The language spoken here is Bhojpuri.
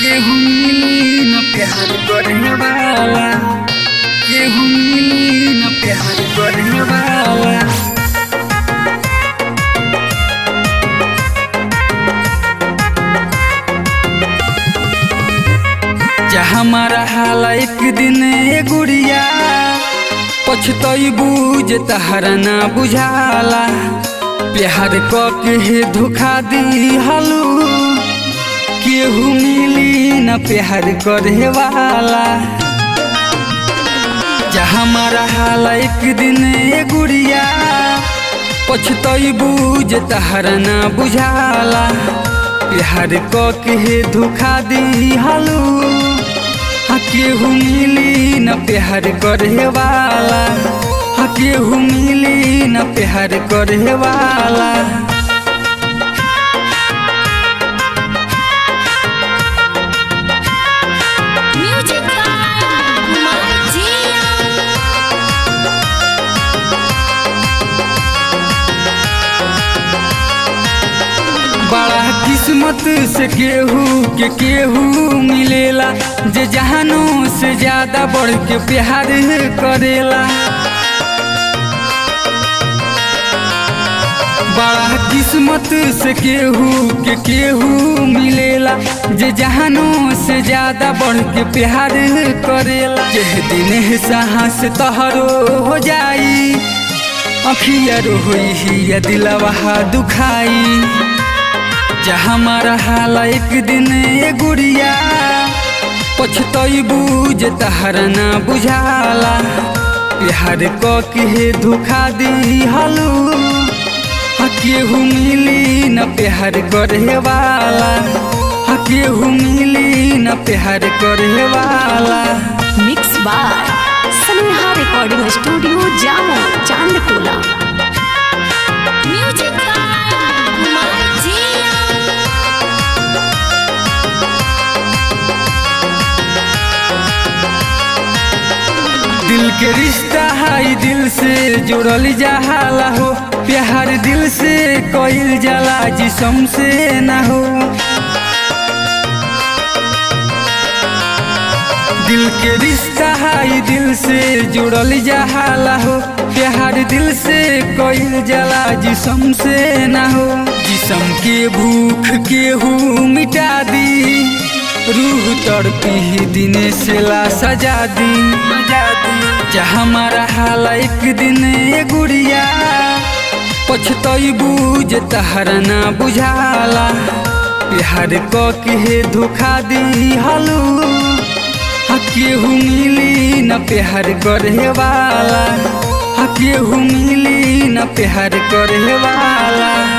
केहू मिली न प्यार करे वाला केहू मिली न प्यार करे वाला जहाँ हमारा हाल एक दिन ए गुड़िया पछतैबू जे तहरा ना बुझाला प्यार क के धोखा दी हलू केहू मिली न प्यार करे वाला जहाँ हमारा हाल एक दिन ए गुड़िया पछतैबू जे तहरा ना बुझाला प्यार क के धोखा दी हलू हाँ केहू मिली न प्यार करे वाला हाँ केहू मिली न प्यार करे वाला Music by Kumar Jia. बड़ा किस्मत से केहू के केहू मिलेला जे जहानों से ज्यादा बढ़ के प्यार करेला बड़ा किस्मत से केहू के केहू मिलेला जे जहानों से ज्यादा बढ़ के प्यार करेला जे दिन साहस तहरो हो जाई अखिया रोई ही या दिलवा दुखाई जहाँ हमारा हाल एक दिन ए गुड़िया पछतैबू जे तहरा ना बुझाला प्यार क के धोखा दी हलू हाँ केहू मिली न प्यार करे वाला हाँ केहू मिली न प्यार करे वाला Mixed by Saneha Recording Studio, Jammu, Chandtola. Music by Kumar Jia. दिल के रिश्ता है दिल से जुड़ल जाला हो प्यार दिल से कोइल जाला जिसम से ना हो दिल के रिश्ता है दिल से जुड़ल जाला हो प्यार दिल से कोइल जाला जिसम से ना हो जिसम के भूख केहू मिटा दी रूह तड़पी दिन से ला सजा दी सजा दी जहाँ हमारा हाल एक दिन ए गुड़िया पछतैबू जे तहरा ना बुझाला प्यार क के धोखा दी हलू हाँ केहू मिली न प्यार करे वाला हाँ केहू मिली न प्यार करे वाला